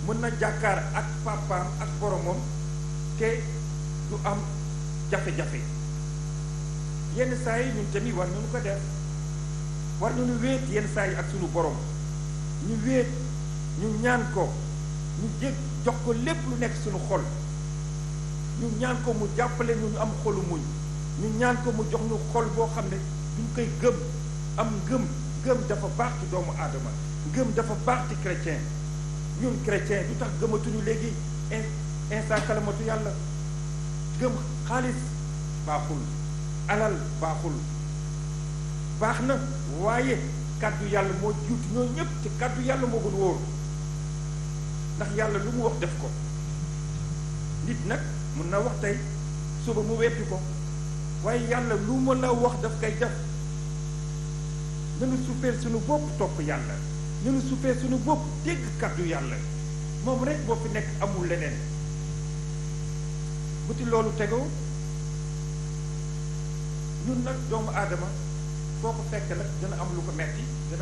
mën na jàkkaar ak papaam ak boromam te du am jafe-jafe yenn saa yi ñun tamit war nañu ko def war nañu wéet yenn saa yi ak sunu borom ñu wéet ñu ñaan ko ñu jég jox ko lépp lu nekk sunu xol ñu ñaan ko mu jàppale ñu ñu am xolu muñ ñu ñaan ko mu jox ñu xol boo xam ne duñ koy gëm am ngëm ngëm dafa baax ci doomu aadama ngëm dafa baax ci chrétien ñun chrétien du tax gëmatuñu léegi instant kalamatu yàlla gëm xaalis baaxul alal baaxul baax na waaye kàddu yàlla moo juuti ñoo ñëpp ci kàddu yàlla moo gën wóor ndax yàlla lu mu wax def ko nit nag mun na wax tey suba mu weppi ko waaye yàlla lu ma la wax daf koy def nanu suufee suñu bopp topp yàlla nanu suufee suñu bopp dégg kàddu yàlla moom rek boo fi nekk amul leneen bu ci loolu tegoo ñun nag doomu aadama foo ko fekk nag dana am lu ko metti